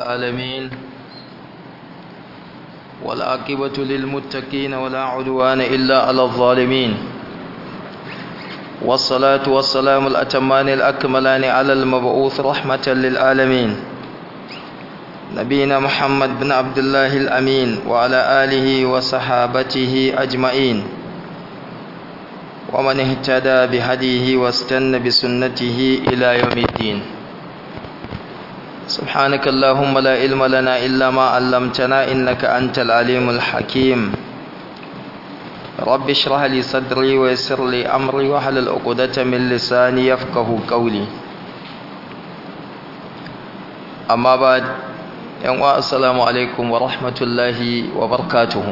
العالمين والعاقبة للمتقين ولا عدوان إلا على الظالمين والصلاة والسلام الأتمان الأكملان على المبعوث رحمة للعالمين نبينا محمد بن عبد الله الأمين وعلى آله وصحابته أجمعين ومن اهتدى بهديه واستنى بسنته إلى يوم الدين سبحانك اللهم لا علم لنا إلا ما علمتنا إنك أنت العليم الحكيم رب اشرح لي صدري ويسر لي أمري واحلل عقدة من لساني يفقه قولي أما بعد yan wa assalamu alaikum wa rahmatullahi wa barakatuhu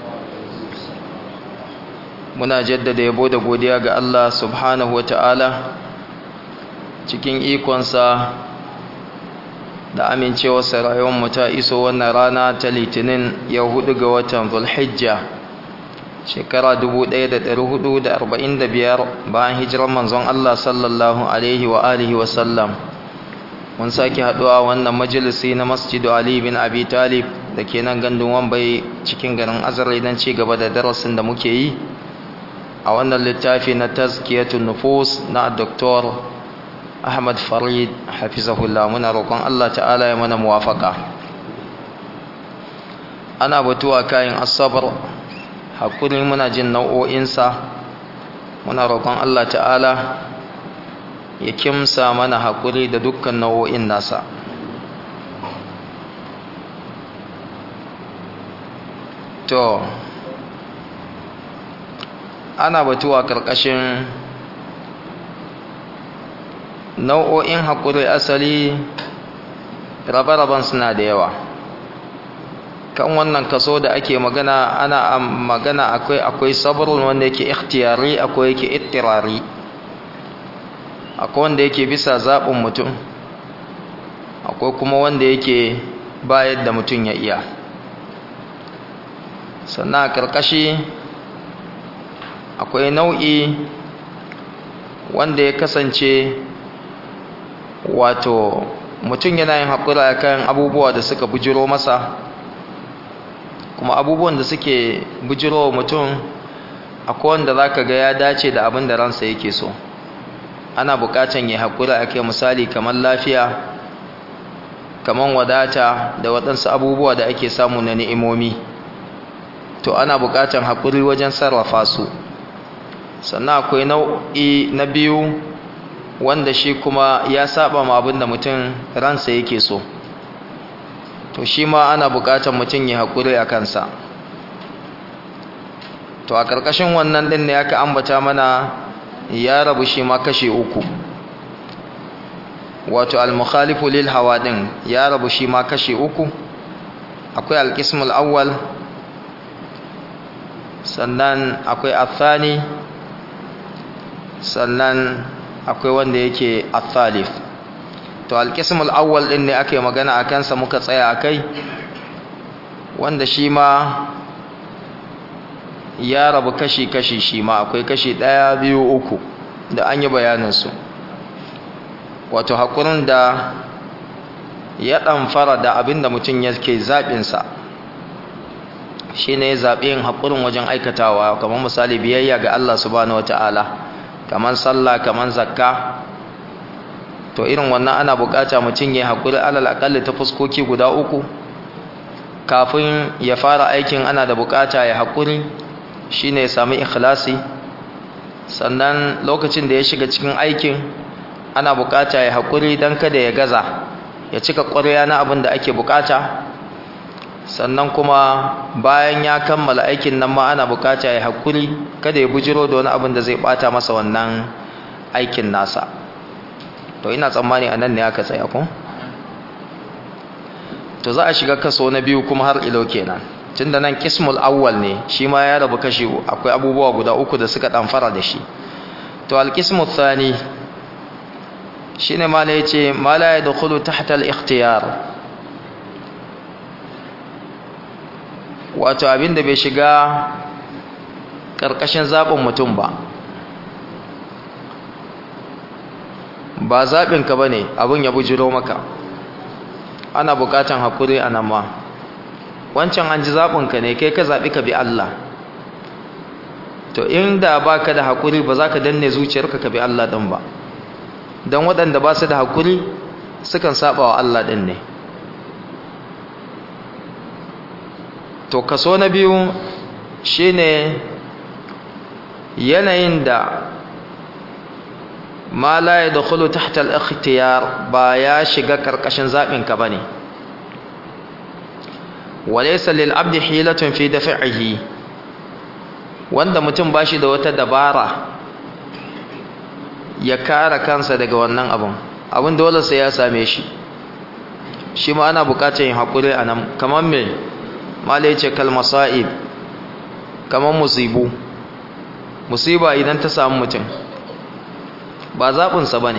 muna jaddada yabo da godiya ga Allah subhanahu wa ta'ala cikin ikonsa da amincewarsa rayuwarmu ta iso wannan rana ta litinin ya hudu ga watan zulhijja shekara 1445 bayan hijirar manzon Allah sallallahu alaihi wa alihi wa sallam mun sake haduwa wannan majalisi na masjidu Ali bin Abi Talib da ke nan gandun Wambai cikin garin Azare don ci gaba da darasin da muke yi a wannan littafi na tazkiyatun nufus na Dr. Ahmad Farid hafizahullah muna roƙon Allah ta'ala ya mana muwafaka ana batuwa kayan asabar hakuri muna jin nau'o'insa muna roƙon Allah ta'ala ya kimsa mana haƙuri da dukkan nau'o'in nasa to ana batuwa ƙarƙashin nau'o'in haƙuri asali rabe-raben suna da yawa kan wannan kaso da ake magana ana magana akwai akwai sabrun wanda yake ikhtiyari akwai yake ittirari akwai wanda yake bisa zaɓin mutum akwai kuma wanda yake bayar da mutum ya iya sannan a ƙarƙashi akwai nau'i wanda ya kasance wato mutum yana yin haƙura kan abubuwa da suka bujiro masa kuma abubuwan da suke bujiro mutum akwai wanda za ka ga ya dace da abin da ransa yake so ana buƙatan ya haƙura a kai misali kamar lafiya kamar wadata da waɗansu abubuwa da ake samu na ni'imomi to ana buƙatan haƙuri wajen sarrafa su sannan akwai nau'i na biyu wanda shi kuma ya saba ma abin da mutum ransa yake so to shi ma ana buƙatan mutum ya haƙuri a kansa to a ƙarƙashin wannan ɗin ne aka ambata mana ya rabu shi ma kashe uku wato al-mukhalifu lil hawa din ya rabu shi ma kashe uku akwai al-qismul awwal sannan akwai athani sannan akwai wanda yake athalif to al-qismul awwal din ne ake magana akan sa muka tsaya akai wanda shi ma ya rabu kashi-kashi shi ma akwai kashi ɗaya biyu uku da an yi bayaninsu wato haƙurin da ya ɗamfara da abin da mutum yake zaɓinsa shi ne zaɓin haƙurin wajen aikatawa kamar misali biyayya ga Allah subhanahu wata'ala kamar sallah kamar zakka to irin wannan ana buƙata mutum ya haƙuri alal aƙalli ta fuskoki guda uku kafin ya fara aikin ana da buƙata ya haƙuri shine ya sami ikhlasi sannan lokacin da ya shiga cikin aikin ana bukata ya haƙuri don kada ya gaza ya cika ƙwarya na abin da ake bukata sannan kuma bayan ya kammala aikin nan ma ana bukata ya haƙuri kada ya bujiro da wani abin da zai bata masa wannan aikin nasa to ina tsammani a nan ne aka tsaya ko to za a shiga kaso na biyu kuma har ilo kenan tun da nan kismul awwal ne shi ma ya rabu kashi akwai abubuwa guda uku da suka ɗamfara da shi to alkismul thani shi ne ma ya ce ma la ya dukulu tahta al-ikhtiyar wato abin da bai shiga ƙarƙashin zaɓin mutum ba ba zaɓinka ba ne abin ya bujiro maka ana bukatan hakuri a nan ma wancan an ji zaɓinka ne kai ka zaɓi ka bi Allah to inda ba ka da hakuri ba za ka danne zuciyarka ka bi Allah ɗin ba don waɗanda ba su da hakuri sukan saba wa Allah ɗin ne to kaso na biyu shine yanayin da ma la yadkhulu tahta al-ikhtiyar ba ya shiga karkashin zabin ka bane walaysa lil abdi hilatun fi daf'ihi wanda mutum bashi da wata dabara ya kare kansa daga wannan abun abun dole sai ya same shi shi ma ana bukatar yin hakuri anan kamar me mala yace kal masaib kamar musibu musiba idan ta samu mutum ba zaɓinsa ba ne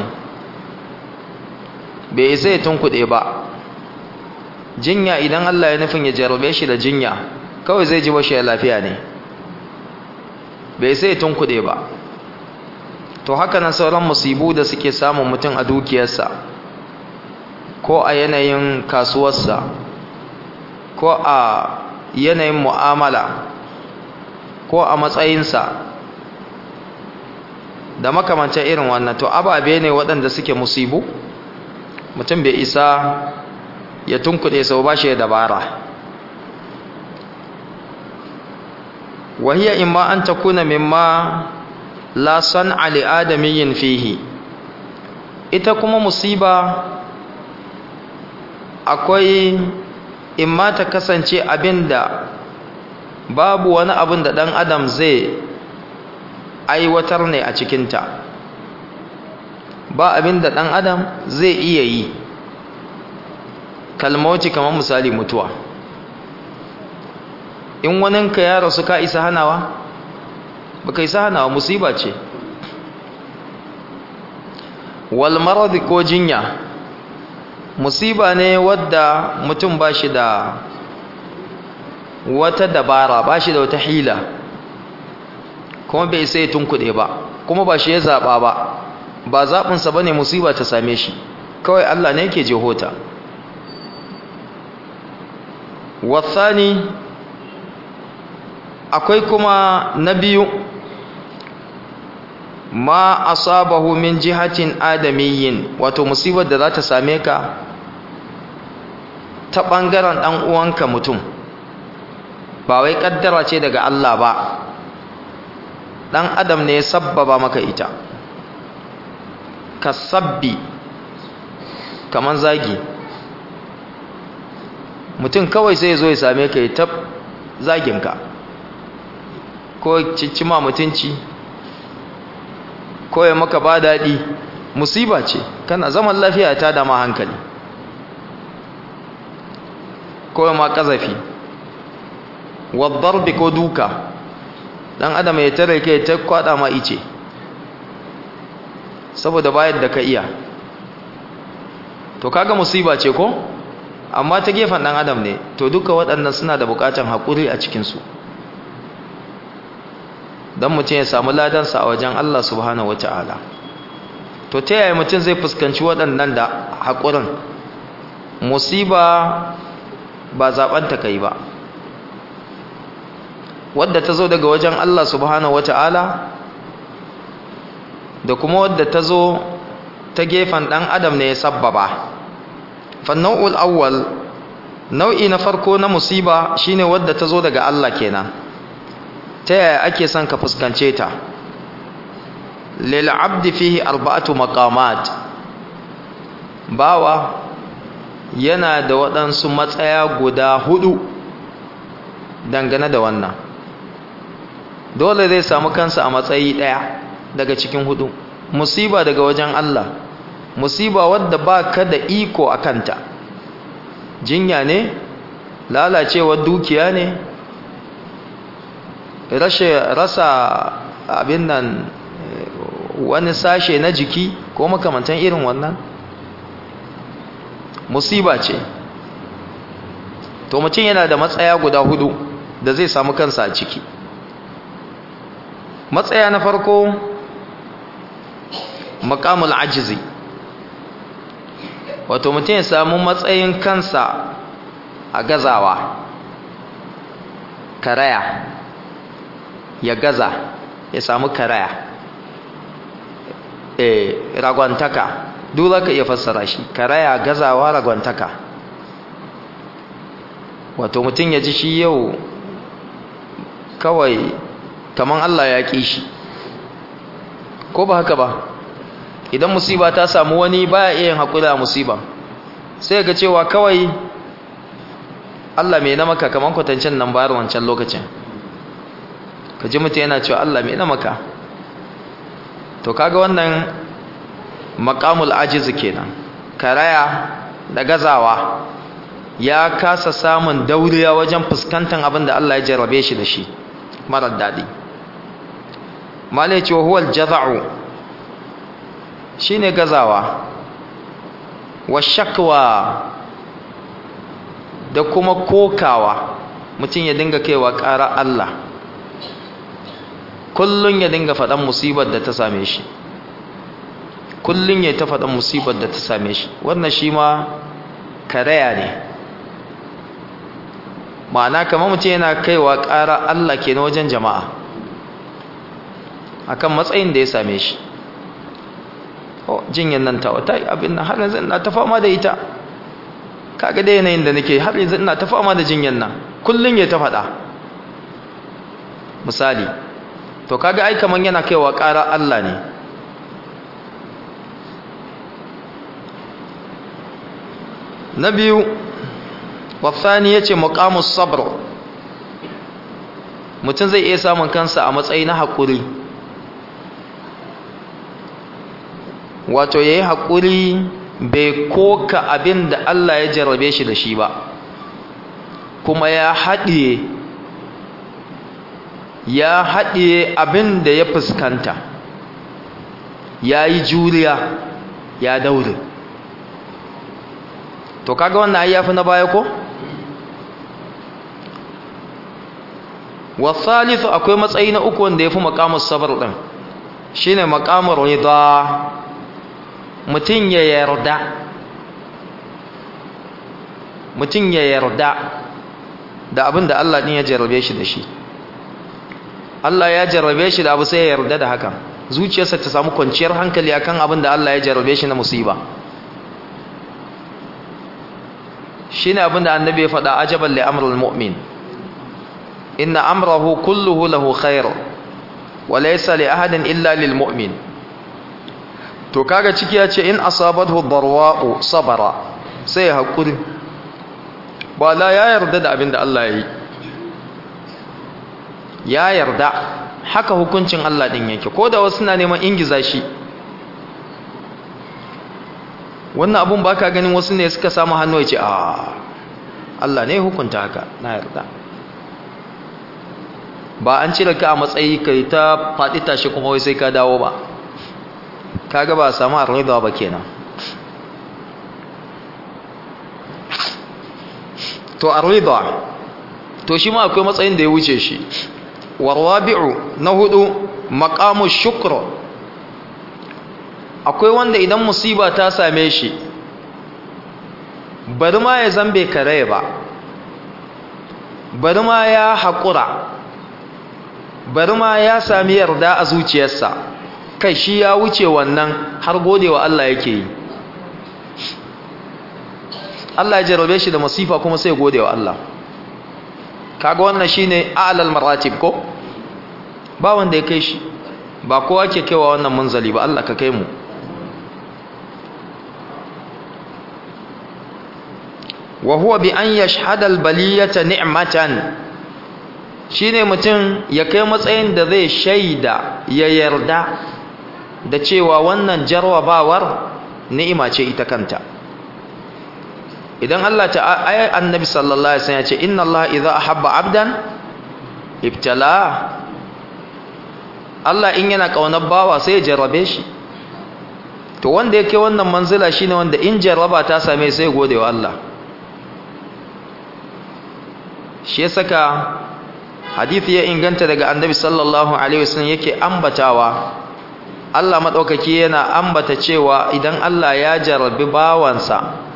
bai isa ya tunkuɗe ba jinya idan Allah ya nufin ya jarabe shi da jinya kawai zai ji bashi lafiya ne bai isa ya tunkuɗe ba to haka nan sauran musibu da suke samun mutum a dukiyarsa ko a yanayin kasuwarsa ko a yanayin mu'amala ko a matsayinsa da makamancin irin wannan to ababe ne waɗanda suke musibu mutum bai isa ya tunkuɗe sau ba shi dabara wahiya imma an takuna mimma la san'a li adamiyyin fihi ita kuma musiba akwai imma ta kasance abinda babu wani abin da ɗan adam zai aiwatar ne a cikinta ba abin da ɗan adam zai iya yi kalmauci kamar misali mutuwa in waninka ya rasu ka isa hanawa ba ka isa hanawa musiba ce walmaradi ko jinya musiba ne wadda mutum ba shi da wata dabara ba shi da wata hila kuma bai sai tunkuɗe ba kuma ba shi ya zaɓa ba ba zaɓinsa ba ne musiba ta same shi kawai Allah ne yake jehota wasani akwai kuma na biyu ma asabahu min jihatin adamiyyin wato musibar da za ta same ka ta ɓangaren ɗan uwanka mutum ba wai ƙaddara ce daga Allah ba ɗan adam ne ya sabbaba maka ita ka sabbi kaman zagi mutum kawai sai zo ya same ka ya tab zaginka ko ciccima mutunci ko ya maka ba daɗi musiba ce kana zaman lafiya ta dama hankali ko ya ma ƙazafi wadda ko duka dan adam ya tare kai ta kwada ma ice saboda bayar da ka iya to kaga musiba ce ko amma ta gefen dan adam ne to duka waɗannan suna da buƙatar haƙuri a cikin su dan mutum ya samu ladansa a wajen Allah subhanahu wataala to ta yaya mutum zai fuskanci waɗannan da haƙurin musiba ba zaɓen ta kai ba wadda ta zo daga wajen Allah subhanahu wata'ala da kuma wadda ta zo ta gefen ɗan adam ne ya sabbaba fannau'ul awwal nau'i na farko na musiba shine wadda ta zo daga Allah kenan ta yaya ake son ka fuskance ta lil abdi fihi arba'atu maqamat bawa yana da waɗansu matsaya guda hudu dangane da wannan dole zai samu kansa a matsayi ɗaya daga cikin hudu musiba daga wajen Allah musiba wadda ba ka da iko a kanta jinya ne lalacewar dukiya ne rasa abin nan wani sashe na jiki ko makamantan irin wannan musiba ce to mutum yana da matsaya guda hudu da zai samu kansa a ciki matsaya na farko makamul ajizi wato mutum ya samu matsayin kansa a gazawa karaya ya gaza ya samu karaya eh ragwantaka duk zaka iya fassara shi karaya gazawa ragwantaka wato mutum ya ji shi yau kawai kaman Allah ya ƙi shi ko ba haka ba idan musiba ta samu wani baya iya yin haƙuri a musiba sai ga cewa kawai Allah mai na maka kaman kwatancin nan bayar wancan lokacin ka ji mutum yana cewa Allah mai na maka to kaga wannan maqamul ajiz kenan karaya da gazawa ya kasa samun dauriya wajen fuskantar abin da Allah ya jarrabe shi da shi marar daɗi malai cewa huwal jaza'u shine gazawa wa shakwa da kuma kokawa mutum ya dinga kaiwa ƙara Allah kullun ya dinga faɗan musibar da ta same shi kullun ya ta faɗan musibar da ta same shi wannan shi ma karaya ne ma'ana kamar mutum yana kaiwa ƙara Allah ke na wajen jama'a akan matsayin da ya same shi oh jinyan nan ta wata abin nan har yanzu ina ta fama da ita kaga da yanayin da nake har yanzu ina ta fama da jinyan nan kullun ya ta faɗa misali to kaga ai kaman yana kaiwa ƙara Allah ne na biyu wasani yace muqamus sabr mutum zai iya samun kansa a matsayi na haƙuri wato yayi haƙuri bai koka abin da Allah ya jarrabe shi da shi ba kuma ya haɗiye ya haɗiye abin da ya fuskanta ya yi juriya ya daure to kaga wannan ai yafi na baya ko wasalisu akwai matsayi na uku wanda yafi maqamus sabr din shine maqamur rida mutun ya yarda mutun ya yarda da abin da Allah din ya jarrabe shi da shi Allah ya jarrabe shi da abu sai ya yarda da hakan zuciyarsa ta samu kwanciyar hankali akan abin da Allah ya jarrabe shi na musiba shine abin da annabi ya faɗa ajaban li amrul mu'min inna amrahu kulluhu lahu khair wa laysa li ahadin illa lil mu'min to kaga ciki ya ce in asabathu darwa'u sabara sai hakuri ba la ya yarda da abin da Allah ya yi ya yarda haka hukuncin Allah din yake ko da wasu na neman ingiza shi wannan abun ba ka ganin wasu ne suka samu hannu ya ce a Allah ne hukunta haka na yarda ba an cire ka a matsayi kai ta faɗi tashi kuma wai sai ka dawo ba kaga ba samu arriba ba kenan to arriba to shi ma akwai matsayin da ya wuce shi warwabi'u na hudu maqamu shukr akwai wanda idan musiba ta same shi bari ma ya zambe kare ba bari ma ya haƙura bari ma ya sami yarda a zuciyarsa kai shi ya wuce wannan har gode wa Allah yake yi Allah ya jarabe shi da masifa kuma sai gode wa Allah kaga wannan shine a'lal maratib ko ba wanda ya kai shi ba kowa ke kaiwa wannan munzali ba Allah ka kai mu wa huwa bi an yashhada al-baliyata ni'matan shine mutum ya kai matsayin da zai shaida ya yarda da cewa wannan jarwabawar ni'ima ce ita kanta idan Allah ta ayi annabi sallallahu alaihi wasallam ya ce inna Allah idza ahabba 'abdan ibtala Allah in yana kaunar bawa sai ya jarrabe shi to wanda yake wannan manzila shine wanda in jarraba ta same sai gode wa Allah shi ya saka hadithi ya inganta daga annabi sallallahu alaihi wasallam yake ambatawa Allah madaukaki yana ambata cewa idan Allah ya jarrabi bawansa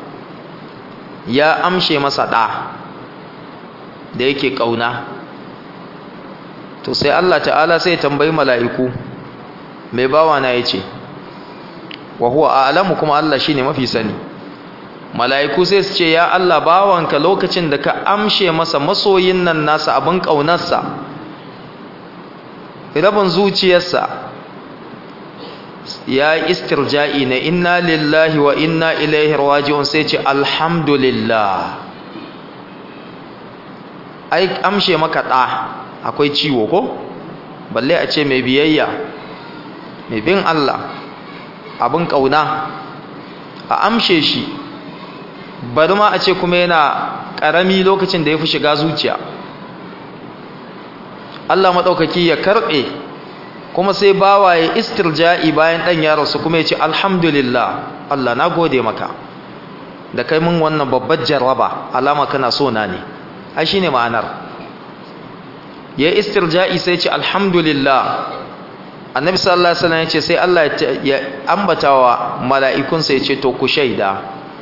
ya amshe masa ɗa da yake ƙauna to sai Allah ta'ala sai tambayi mala'iku mai bawa na ya ce wa huwa a'lamu kuma Allah shine mafi sani mala'iku sai su ce ya Allah bawanka lokacin da ka amshe masa masoyin nan nasa abin ƙaunarsa rabin zuciyarsa ya yi istirja'i na inna lillahi wa inna ilaihi raji'un sai ce alhamdulillah ai amshe maka ɗa akwai ciwo ko balle a ce mai biyayya mai bin Allah abin ƙauna a amshe shi bari ma a ce kuma yana ƙarami lokacin da ya fi shiga zuciya Allah maɗaukaki ya karɓe kuma sai bawaye istirja'i bayan ɗan ya rasu kuma ya ce alhamdulillah Allah na gode maka da kai mun wannan babbar jarraba alama kana so na ne ai shine ma'anar ya istirja'i sai ce alhamdulillah annabi sallallahu alaihi wasallam ya ce sai Allah ya ambatawa mala'ikunsa ya ce to ku shaida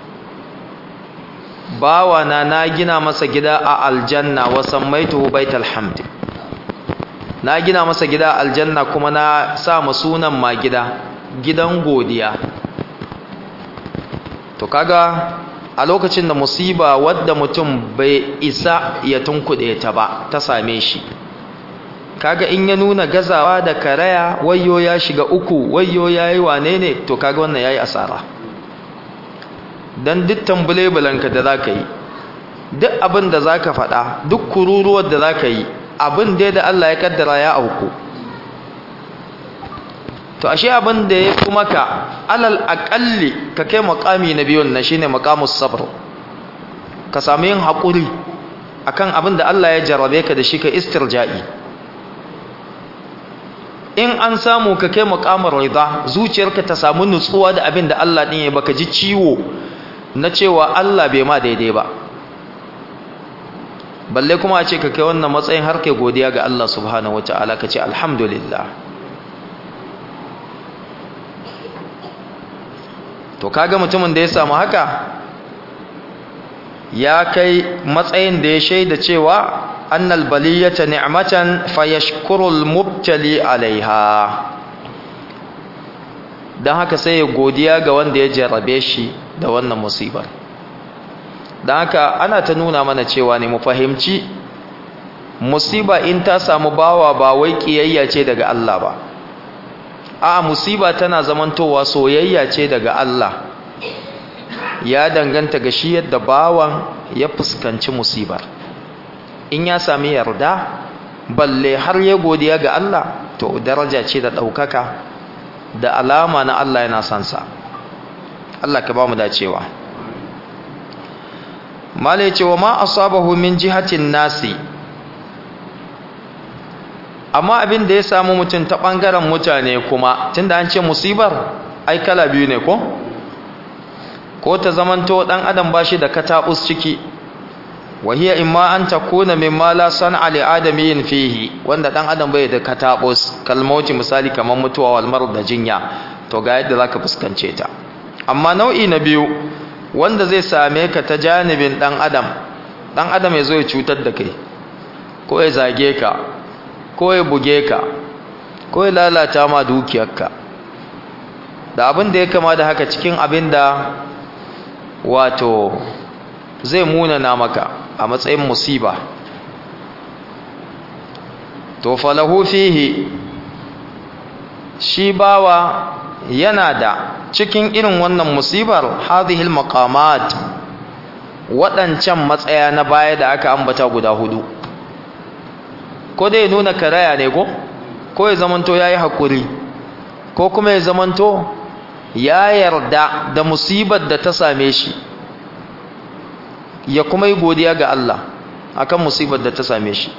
bawana na gina masa gida a aljanna wa sammaituhu baital hamd na gina masa gida a aljanna kuma na sa ma sunan ma gida gidan godiya to kaga a lokacin da musiba wadda mutum bai isa ya tunkuɗe ta ba ta same shi kaga in ya nuna gazawa da karaya wayyo ya shiga uku wayyo yayi wane ne to kaga wannan yayi asara dan duk tambulebulanka da zaka yi duk abin da zaka faɗa duk kururuwar da zaka yi abin da da Allah ya kaddara ya auku to ashe abin da ya kuma ka alal aqalli ka kai maqami na biyun na shine maqamus sabr ka samu yin hakuri akan abin da Allah ya jarabe ka da shi ka istirja'i in an samu ka kai maqamar rida zuciyarka ta samu nutsuwa da abin da Allah din ya baka ji ciwo na cewa Allah bai ma daidai ba balle kuma a ce ka kai wannan matsayin har kai godiya ga Allah subhanahu wataala ka ce alhamdulillah to kaga mutumin da ya samu haka ya kai matsayin da ya shaida cewa annal baliyata ni'matan fayashkurul mubtali alaiha dan haka sai ya godiya ga wanda ya jarrabe shi da wannan musibar dan haka ana ta nuna mana cewa ne mu fahimci musiba in ta samu bawa ba wai kiyayya ce daga Allah ba a musiba tana zamantowa soyayya ce daga Allah ya danganta ga shi yadda bawan ya fuskanci musibar in ya sami yarda balle har ya godiya ga Allah to daraja ce da ɗaukaka da alama na Allah yana sansa Allah ka ba mu dacewa mala ya ce wa ma asabahu min jihatin nasi amma abin da ya samu mutum ta ɓangaren mutane kuma tunda an ce musibar ai kala biyu ne ko ko ta zamanto ɗan adam ba shi da kataɓus ciki wahiya imma an ta kuna mimma la san'a li adamiyin fihi wanda ɗan adam bai da kataɓus kalmauci misali kamar mutuwa walmar da jinya to ga yadda zaka fuskance ta amma nau'i na biyu wanda zai same ka ta janibin ɗan adam ɗan adam ya zo ya cutar da kai ko ya zage ka ko ya buge ka ko ya lalata ma dukiyarka da abin da ya kama da haka cikin abin da wato zai munana maka a matsayin musiba to falahu fihi shi bawa yana da cikin irin wannan musibar hadhihi maqamat waɗancan matsaya na baya da aka ambata guda hudu ko dai nuna karaya ne ko ko ya zamanto yayi hakuri ko kuma ya zamanto ya yarda da musibar da ta same shi ya kuma yi godiya ga Allah akan musibar da ta same shi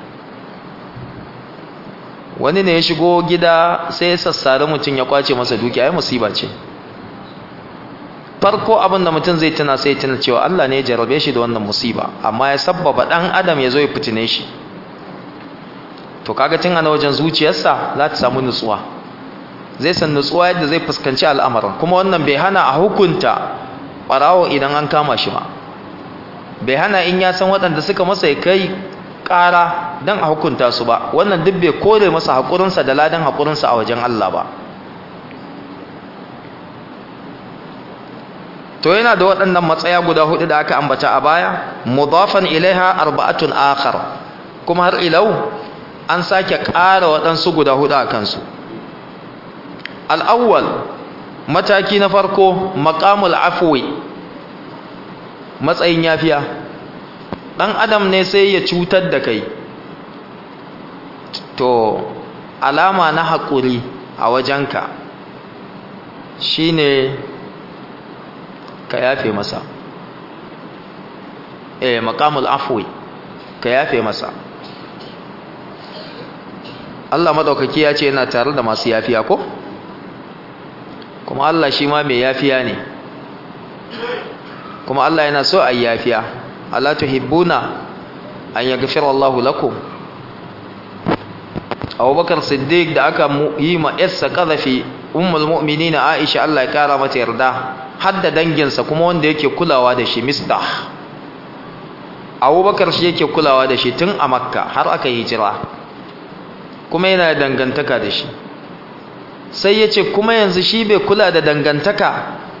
wani ne ya shigo gida sai ya sassare mutum ya kwace masa dukiya ai musiba ce farko abin da mutum zai tuna sai tuna cewa Allah ne ya jarabe shi da wannan musiba amma ya sabbaba dan adam ya zo ya fitine shi to kaga tun ana wajen zuciyarsa za ta samu nutsuwa zai san nutsuwa yadda zai fuskanci al'amarin kuma wannan bai hana a hukunta ɓarawo idan an kama shi ma bai hana in ya san waɗanda suka masa ya kai ƙara don a hukunta su ba wannan duk bai kore masa haƙurinsa da ladan haƙurinsa a wajen Allah ba to yana da waɗannan matsaya guda hudu da aka ambata a baya mudafan ilaiha arba'atun akhar kuma har ilau an sake ƙara waɗansu guda hudu a kansu al'awwal mataki na farko maqamul afwi matsayin yafiya ɗan adam ne sai ya cutar da kai to alama na haƙuri a wajenka shine ka yafe masa eh maqamul afwi ka yafe masa Allah madaukaki ya ce yana tare da masu yafiya ko kuma Allah shi ma mai yafiya ne kuma Allah yana so a yafiya ala tuhibbuna an yaghfira Allahu lakum Abubakar Siddiq da aka yi ma yassa qadhafi ummul mu'minin Aisha Allah ya kara mata yarda hadda danginsa kuma wanda yake kulawa da shi Mistah Abubakar shi yake kulawa da shi tun a Makka har aka hijira kuma yana dangantaka da shi sai ya ce kuma yanzu shi bai kula da dangantaka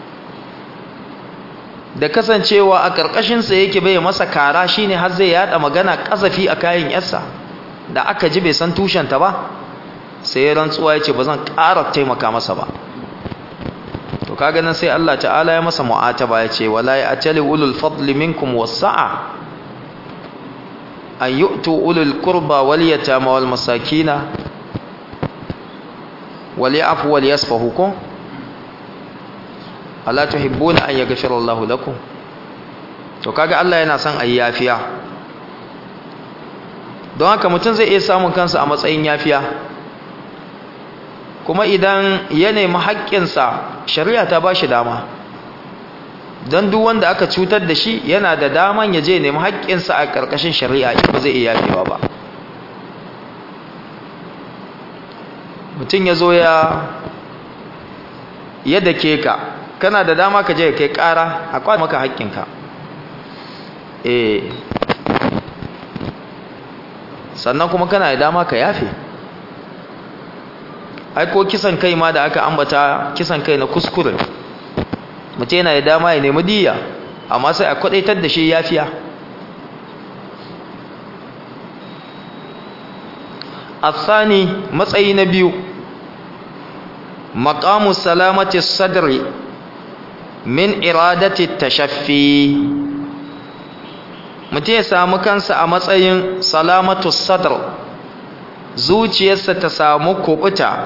da kasancewa a ƙarƙashinsa yake bai masa kara shine har zai yada magana ƙazafi a kayan yarsa da aka ji bai san tushenta ba sai ya rantsuwa ya ce ba zan ƙara taimaka masa ba to kaga nan sai Allah ta'ala ya masa mu'ataba ya ce wala ya atali ulul fadli minkum wasa'a an yu'tu ulul qurba wal yatama wal masakina wal ya'fu wal yasfahu ko ala tuhibbuna an yaghfira Allahu lakum to kaga Allah yana son ayi yafiya don haka mutum zai iya samun kansa a matsayin yafiya kuma idan ya nemi haƙƙinsa shari'a ta ba shi dama don duk wanda aka cutar da shi yana da daman ya je nemi haƙƙinsa a ƙarƙashin shari'a in ba zai iya yafewa ba mutum ya zo ya yadda ke ka kana da dama ka je ka kai ƙara a kwa maka haƙƙinka eh sannan kuma kana da dama ka yafe ai ko kisan kai ma da aka ambata kisan kai na kuskure mutum yana da dama ya nemi diya amma sai a kwadaitar da shi yafiya asani matsayi na biyu maqamu salamati sadri min iradati tashaffi mutum ya samu kansa a matsayin salamatu sadr zuciyarsa ta samu kubuta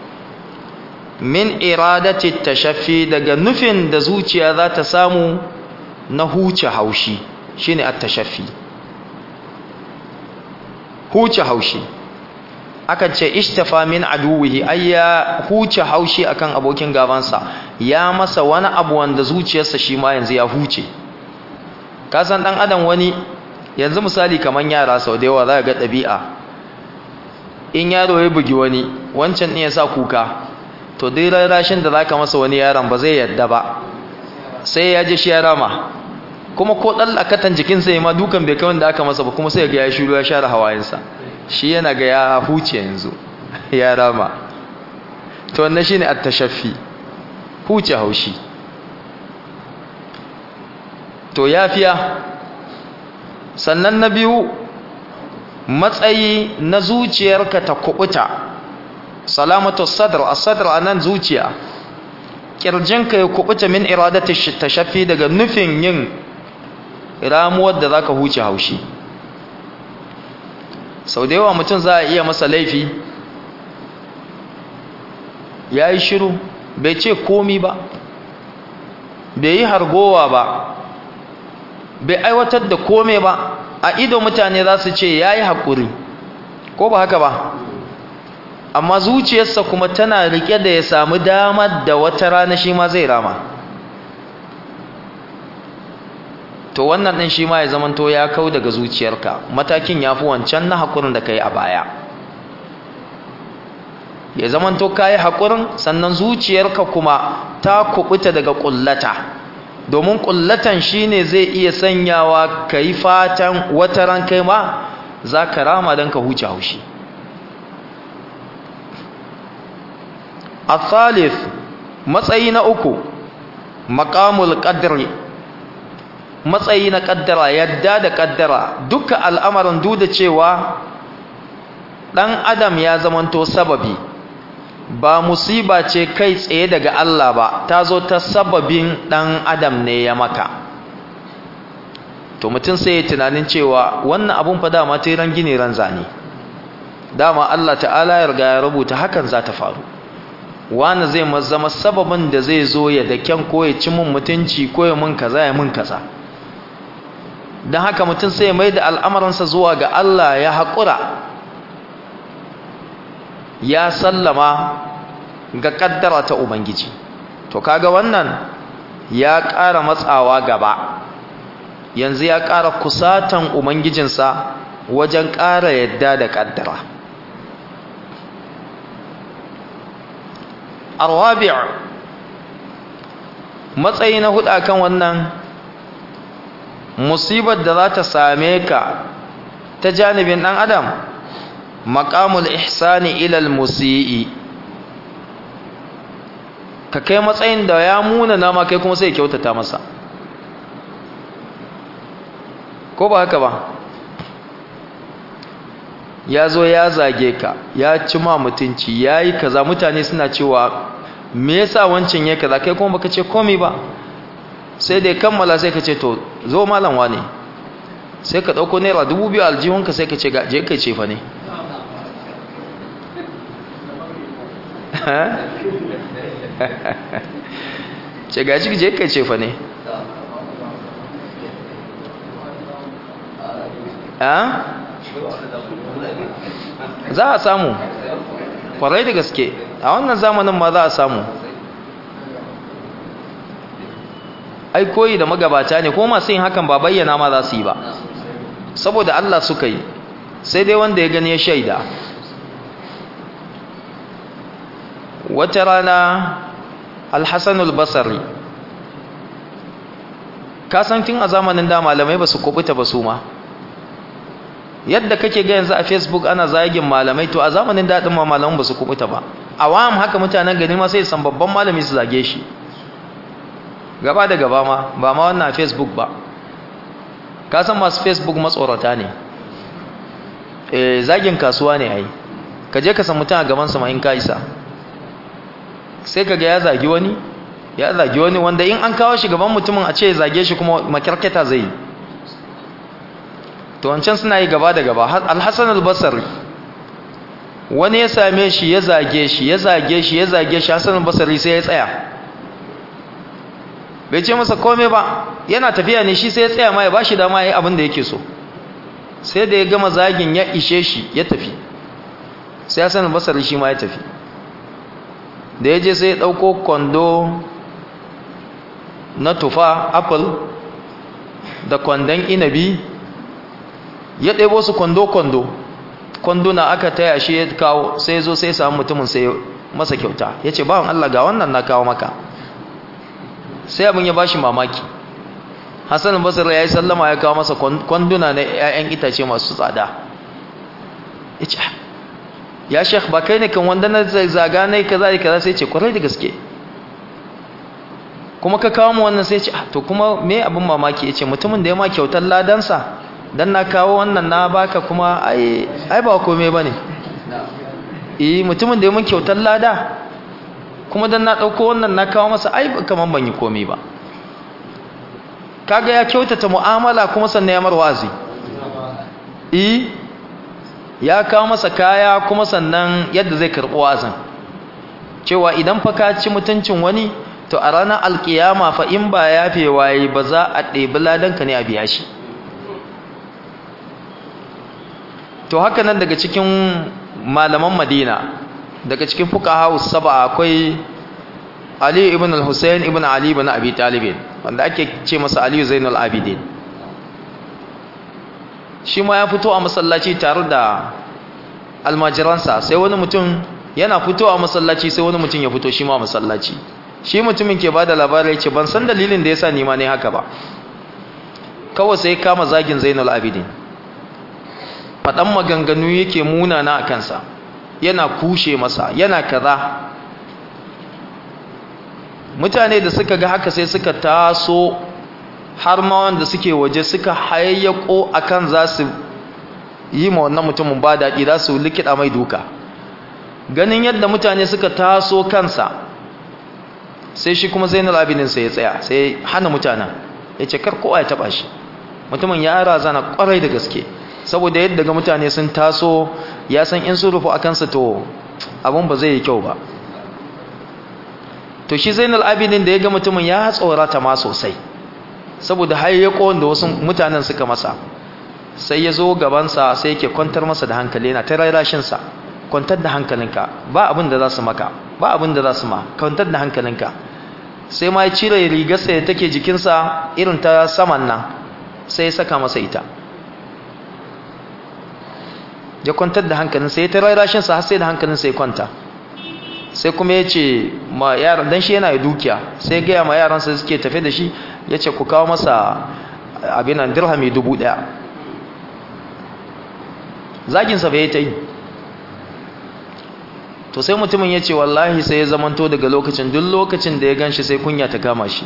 min iradati tashaffi daga nufin da zuciya za ta samu na huce haushi shine at-tashaffi huce haushi akan ce ishtafa min aduwihi ayya huce haushi akan abokin gabansa ya masa wani abu wanda zuciyarsa shi ma yanzu ya huce kasan dan adam wani yanzu misali kaman yara sau da yawa za ga ɗabi'a in yaro ya bugi wani wancan ne ya sa kuka to dai rarrashin da zaka masa wani yaron ba zai yadda ba sai ya ji shi ya rama kuma ko dan lakatan jikinsa ya ma dukan bai kai wanda aka masa ba kuma sai ga ya shiru ya share hawayensa shi yana ga ya huce yanzu ya rama to wannan shine at-tashaffi huce haushi to yafiya sannan na biyu matsayi na zuciyarka ta kubuta salamatu sadr as-sadr anan zuciya kirjinka ya kubuta min iradati tashaffi daga nufin yin ramuwar da zaka huce haushi sau da yawa mutum za a iya masa laifi ya yi shiru bai ce komi ba bai yi hargowa ba bai aiwatar da kome ba a ido mutane za su ce ya yi haƙuri ko ba haka ba amma zuciyarsa kuma tana rike da ya samu damar da wata rana shi ma zai rama to wannan ɗin shi ma ya zamanto ya kau daga zuciyarka matakin ya fi wancan na haƙurin da ka yi a baya ya zamanto ka yi haƙurin sannan zuciyarka kuma ta kuɓuta daga ƙullata domin kullatan shine zai iya sanyawa kai fatan wata ran kai ma za ka rama don ka huce haushi الثالث matsayi na uku maqamul qadri matsayi na kaddara yadda da kaddara duka al'amarin duk da cewa dan adam ya zamanto sababi ba musiba ce kai tsaye daga Allah ba ta zo ta sababin dan adam ne ya maka to mutum sai ya tunanin cewa wannan abun fa dama ta ran gini ran zane dama Allah ta'ala ya riga ya rubuta hakan za ta faru wani zai zama sababin da zai zo ya da kyan ko ya ci mun mutunci ko ya mun kaza ya mun kaza don haka mutum sai ya mai da al'amuransa zuwa ga Allah ya haƙura ya sallama ga ƙaddara ta Ubangiji to kaga wannan ya ƙara matsawa gaba yanzu ya ƙara kusatan Ubangijinsa wajen ƙara yadda da ƙaddara arwabi' matsayi na hudu kan wannan musibar da za ta same ka ta janibin ɗan adam maƙamul ihsani ilal musi'i ka kai matsayin da ya muna nama kai kuma sai kyautata masa ko ba haka ba ya zo ya zage ka ya ci ma mutunci ya yi kaza mutane suna cewa me yasa wancan ya kaza kai kuma baka ce komai ba sai da kammala sai ka ce to zo malam wane sai ka dauko naira dubu biyu aljihunka sai ka ce je kai ce fa ne ce gaji je kai ce fa ne za a samu kwarai da gaske a wannan zamanin ma za a samu ai koyi da magabata ne ko masu yin hakan ba bayyana ma za su yi ba saboda Allah suka yi sai dai wanda ya gani ya shaida wata rana alhassanul basari kasantin a zamanin da malamai ba su kubuta ba su ma yadda kake ga yanzu a facebook ana zagin malamai to a zamanin daɗin ma malaman ba su kubuta ba awam haka mutanen gani ma sai san babban malami su zage shi gaba da gaba ma ba ma wannan a facebook ba ka san masu facebook matsorata ne eh zagin kasuwa ne ai ka je ka san mutum a gaban sama in ka isa sai ka ga ya zagi wani ya zagi wani wanda in an kawo shi gaban mutumin a ce ya zage shi kuma makyarketa zai yi to wancan suna yi gaba da gaba alhassan albasari wani ya same shi ya zage shi ya zage shi ya zage shi hassan albasari sai ya tsaya bai ce masa kome ba yana tafiya ne shi sai ya tsaya ma ya ba shi dama ya yi abin da yake so sai da ya gama zagin ya ishe shi ya tafi sai hassan albasari shi ma ya tafi da ya je sai ya ɗauko kwando na tufa apple da kwandon inabi ya ɗebo su kwando-kwando kwanduna aka taya shi ya kawo sai zo sai samu mutumin sai masa kyauta ya ce bawan Allah ga wannan na kawo maka sai abin ya bashi mamaki hassan basir ya yi sallama ya kawo masa kwanduna na 'ya'yan itace masu tsada ya ce ya shek ba kai ne kan wanda na zaga na yi kaza da kaza sai ce kwarai da gaske kuma ka kawo mu wannan sai ce to kuma me abin mamaki ya ce mutumin da ya ma kyautar ladansa dan na kawo wannan na baka kuma ai ai ba komai bane eh mutumin da ya mun kyautar lada kuma dan na dauko wannan na kawo masa ai kaman ban yi komai ba kaga ya kyautata mu'amala kuma sannan ya marwazi eh ya kawo masa kaya kuma sannan yadda zai karɓi wazin cewa idan fa ka ci mutuncin wani to a ranar alkiyama fa in ba yafe waye ba za a ɗebi ladanka ne a biya shi to haka nan daga cikin malaman madina daga cikin fuqaha saba akwai ali ibn al-husayn ibn ali ibn abi talib wanda ake ce masa ali zainul abidin shi ma ya fito a masallaci tare da almajiransa sai wani mutum yana fito a masallaci sai wani mutum ya fito shi ma masallaci shi mutumin ke ba da labarai ce ban san dalilin da ya sa nima ne haka ba kawai sai kama zagin zainul abidin faɗan maganganu yake munana a kansa yana kushe masa yana kaza mutane da suka ga haka sai suka taso har ma wanda suke waje suka hayayyako akan za su yi ma wannan mutumin ba daɗi za su likida mai duka ganin yadda mutane suka taso kansa sai shi kuma zainul abidin sai ya tsaya sai hana mutanen ya ce kar kowa ya taba shi mutumin ya razana kwarai da gaske saboda yadda ga mutane sun taso ya san in sun rufu a kansa to abin ba zai yi kyau ba to shi zainul abidin da ya ga mutumin ya tsorata ma sosai saboda hayyako da wasu mutanen suka masa sai ya zo gabansa sai yake kwantar masa da hankali yana ta rarashinsa kwantar da hankalinka ba abin da za su maka ba abin da za su ma kwantar da hankalinka sai ma ya cire rigarsa da take jikinsa irin ta saman nan sai ya saka masa ita ya kwantar da hankalinsa ya ta rarashinsa har sai da hankalinsa ya kwanta sai kuma ya ce ma yaran dan shi yana da dukiya sai ya gaya ma yaransa suke tafe da shi ya ce ku kawo masa abin nan dirhami dubu ɗaya zaginsa bai ta yi to sai mutumin ya ce wallahi sai ya zamanto daga lokacin duk lokacin da ya gan shi sai kunya ta kama shi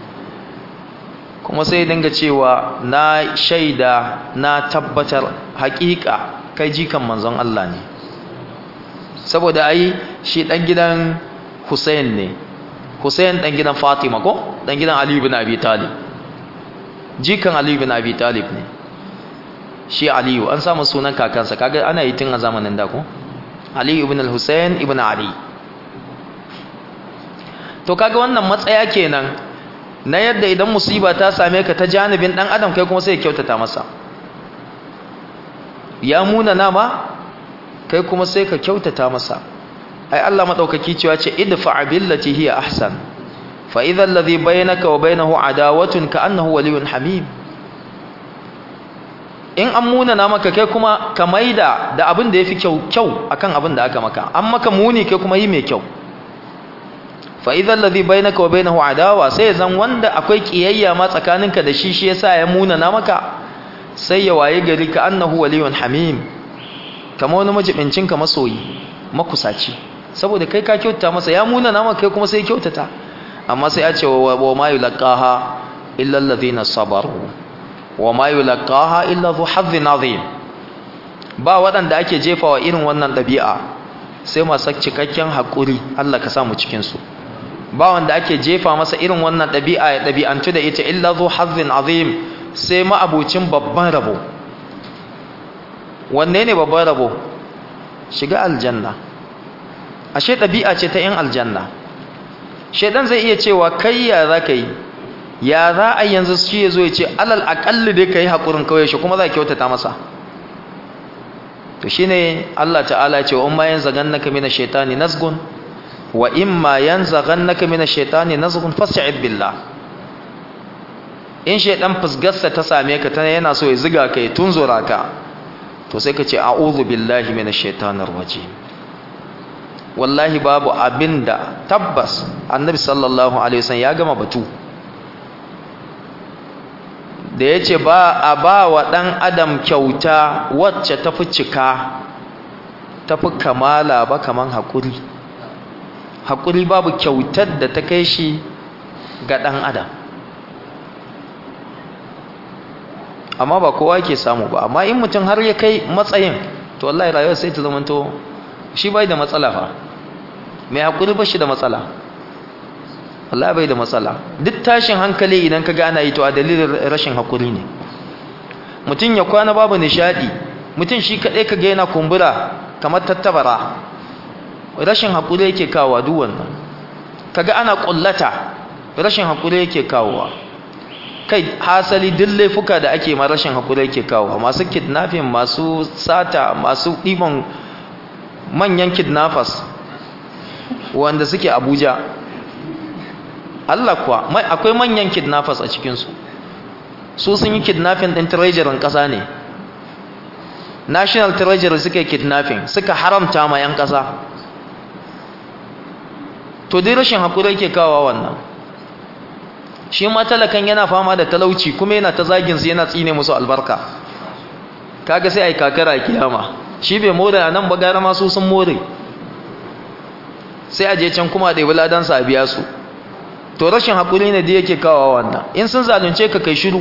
kuma sai dinga cewa na shaida na tabbatar haƙiƙa kai jikan manzon Allah ne saboda ai shi dan gidan Hussein ne Hussein dan gidan Fatima ko dan gidan Ali ibn Abi Talib jikan Ali ibn Abi Talib ne shi Aliyu an samu sunan kakansa kaga ana yi tun a zamanin da ko Ali ibn al-Hussein ibn Ali to kaga wannan matsaya kenan na yadda idan musiba ta same ka ta janibin dan adam kai kuma sai ya kyautata masa ya muna nama kai kuma sai ka kyautata masa ai Allah madaukaki cewa ce idfa billati hiya ahsan fa idha alladhi bainaka wa bainahu adawatun ka annahu waliyyun hamim in an muna na maka kai kuma ka maida da abin da yafi kyau kyau akan abin da aka maka an maka muni kai kuma yi mai kyau fa idha alladhi bainaka wa bainahu adawa sai zan wanda akwai kiyayya ma tsakaninka da shi shi yasa ya muna na maka sai ya waye gari ka annahu waliyun hamim kama wani majibincinka masoyi makusaci saboda kai ka kyautata masa ya muna nama kai kuma sai kyautata amma sai ya ce wa ma yulqaha illa alladhina sabaru wa ma yulqaha illa dhu hazzin azim ba waɗanda ake jefawa irin wannan ɗabi'a sai masu cikakken haƙuri Allah ka samu cikin su ba wanda ake jefa masa irin wannan ɗabi'a ya ɗabi'antu da ita illa dhu hazzin azim sai ma'abucin babban rabo wanne ne babban rabo shiga aljanna ashe ɗabi'a ce ta 'yan aljanna shaidan zai iya cewa kai ya za ka yi ya za a yanzu shi ya zo ya ce alal aƙalli dai ka yi haƙurin kawai shi kuma za ka kyautata masa to shi ne allah ta'ala ce wa in ma yan zagan naka mina shaitani nasgun wa in ma yan zagan naka mina shaitani nasgun fasta'id billah in shaidan fusgarsa ta same ka tana yana so ya ziga ka ya tunzura ka to sai ka ce a'udhu billahi minash shaitanir rajim wallahi babu abinda tabbas annabi sallallahu alaihi wasallam ya gama batu da yace ba a ba wa dan adam kyauta wacce tafi cika tafi kamala ba kaman hakuri hakuri babu kyautar da ta kai shi ga dan adam amma ba kowa ke samu ba amma in mutum har ya kai matsayin to wallahi rayuwar sai ta zamanto shi bai da matsala fa mai hakuri ba shi da matsala wallahi bai da matsala duk tashin hankali idan ka gana yi to a dalilin rashin hakuri ne mutum ya kwana babu nishadi mutum shi kadai ka ga yana kumbura kamar tattabara rashin hakuri yake kawowa duk wannan kaga ana kullata rashin hakuri yake kawowa kai hasali duk laifuka da ake ma rashin hakuri yake kawo masu kidnapping masu sata masu ɗiban manyan kidnappers wanda suke abuja Allah kuwa akwai manyan kidnappers a cikinsu su sun yi kidnapping ɗin treasurin ƙasa ne national treasury suka yi kidnapping suka haramta ma 'yan ƙasa to dai rashin haƙuri yake kawo wannan shi ma talakan yana fama da talauci kuma yana ta zagin su yana tsine musu albarka kaga sai ai kakara a kiyama shi bai more a nan ba gara masu sun more sai a je can kuma da ladan sa a biya su to rashin haƙuri ne da yake kawo wannan in sun zalunce ka kai shiru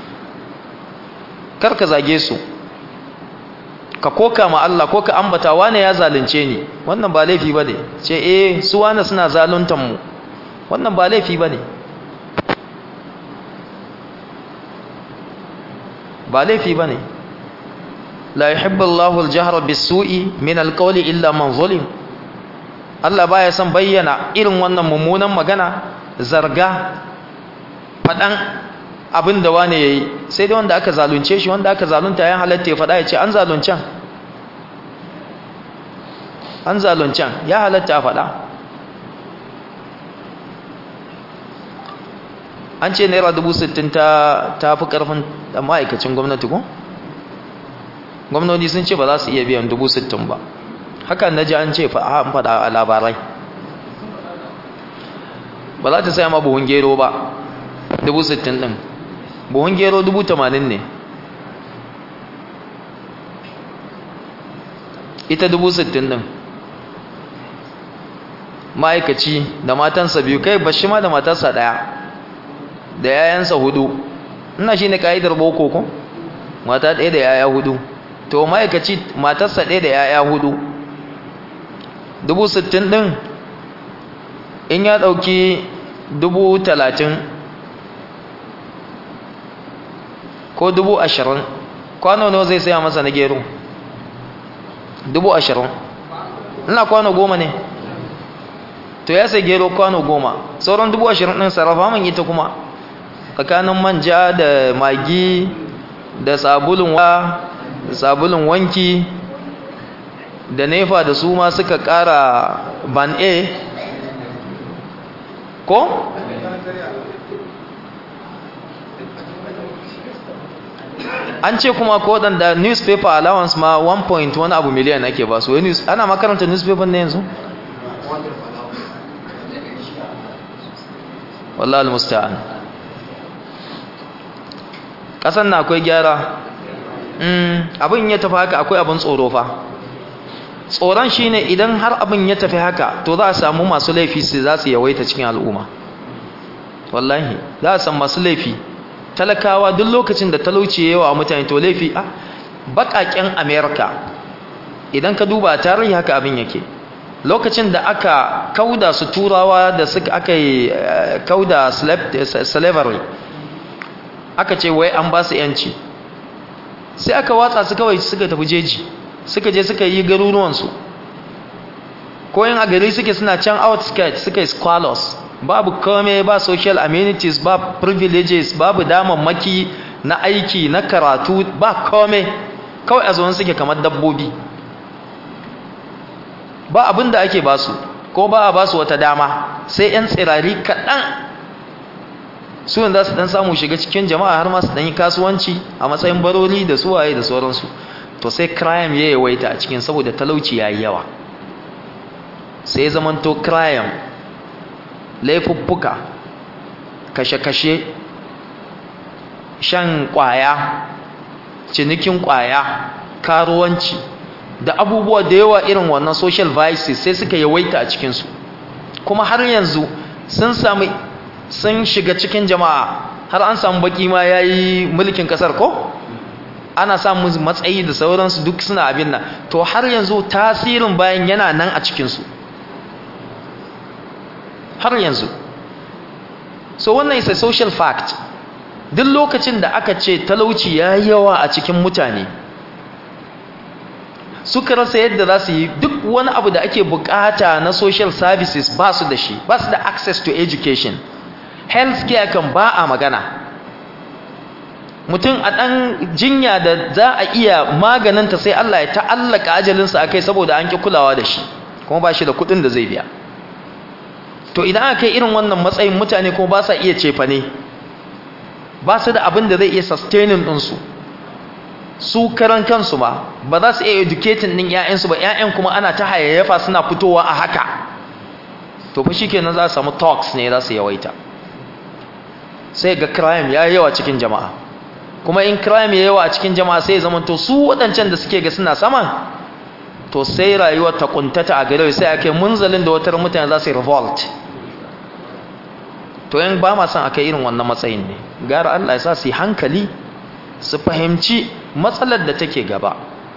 kar ka zage su ka koka ma Allah ko ka ambata wane ya zalunce ni wannan ba laifi bane ce eh su wane suna zaluntan mu wannan ba laifi bane ba laifi bane la yuhibbu Allahu al-jahra bis-su'i min al-qawli illa man zulim Allah baya son bayyana irin wannan mummunan magana zarga fadan abin da wane ya yi sai dai wanda aka zalunce shi wanda aka zalunta ya halatta ya faɗa ya ce an zaluncen an zaluncen ya halatta a faɗa an ce naira dubu sittin ta fi ƙarfin da ma'aikacin gwamnati ko? gwamnati sun ce ba za su iya biyan dubu sittin ba hakan na ji an ce an faɗa a labarai ba za ta saya ma buhun gero ba dubu sittin ɗin buhun gero dubu tamanin ne ita dubu sittin ɗin ma'aikaci da matansa biyu kai bashi ma da matarsa ɗaya da yayansa hudu ina shi ne ka'idar boko ko mata ɗaya da yaya hudu to ma'aikaci matarsa ɗaya da yaya hudu dubu sittin ɗin in ya ɗauki dubu talatin ko dubu ashirin kwano nawa zai saya masa na gero dubu ashirin ina kwano goma ne to ya sai gero kwano goma sauran dubu ashirin ɗin sarrafa man ita kuma tsakanin manja da magi da sabulun wa da sabulun wanki da nefa da su ma suka ƙara ban a ko? an ce kuma ko waɗanda newspaper allowance ma 1. wani abu miliyan ake ba su ana makaranta newspaper ne yanzu? wallah al-musta'an ƙasan na akwai gyara abin ya tafi haka akwai abin tsoro fa tsoron shine idan har abin ya tafi haka to za a samu masu laifi su za su yawaita cikin al'umma wallahi za a samu masu laifi talakawa duk lokacin da talauci yawa mutane to laifi a bakaken america idan ka duba tarihi haka abin yake lokacin da aka kauda su turawa da suka aka yi kauda slavery aka ce wai an ba su yanci sai aka watsa su kawai suka tafi jeji suka je suka yi garuruwansu ko yin a gari suke suna can outskirts suka yi squalors babu kome ba social amenities ba privileges babu damammaki na aiki na karatu ba kome kawai a zuwan suke kamar dabbobi ba abin da ake basu ko ba a basu wata dama sai 'yan tsirari kaɗan su za su ɗan samu shiga cikin jama'a har masu ɗan yi kasuwanci a matsayin baroli da suwaye da sauransu to sai crime ya yawaita a cikin saboda talauci ya yi yawa sai zamanto crime laifuffuka kashe-kashe shan kwaya cinikin kwaya karuwanci da abubuwa da yawa irin wannan social vices sai suka yawaita a cikinsu kuma har yanzu sun sami sun shiga cikin jama'a har an samu baki ma ya yi mulkin kasar ko ana samun matsayi da sauransu duk suna abin nan to har yanzu tasirin bayan yana nan a cikinsu har yanzu so wannan is a social fact duk lokacin da aka ce talauci ya yawa a cikin mutane suka rasa yadda za su yi duk wani abu da ake bukata na social services ba su da shi ba su da access to education health care kan ba a magana mutum a ɗan jinya da za a iya maganinta sai Allah ya ta'allaka ajalinsa a kai saboda an ƙi kulawa da shi kuma ba shi da kuɗin da zai biya to idan aka kai irin wannan matsayin mutane kuma ba sa iya cefa ne ba su da abin da zai iya sustaining ɗinsu su karan kansu ba ba za su iya educating ɗin ‘ya'yansu ba ‘ya'yan kuma ana ta hayayyafa suna fitowa a haka to fa shikenan za a samu talks ne za su yawaita sai ga crime ya yawa cikin jama'a kuma in crime ya yawa a cikin jama'a sai ya zama to su waɗancan da suke ga suna saman to sai rayuwar ta kuntata a gare sai ake munzalin da watar mutane za su yi revolt to yan ba ma son aka irin wannan matsayin ne gara Allah ya sa su yi hankali su fahimci matsalar da take gaba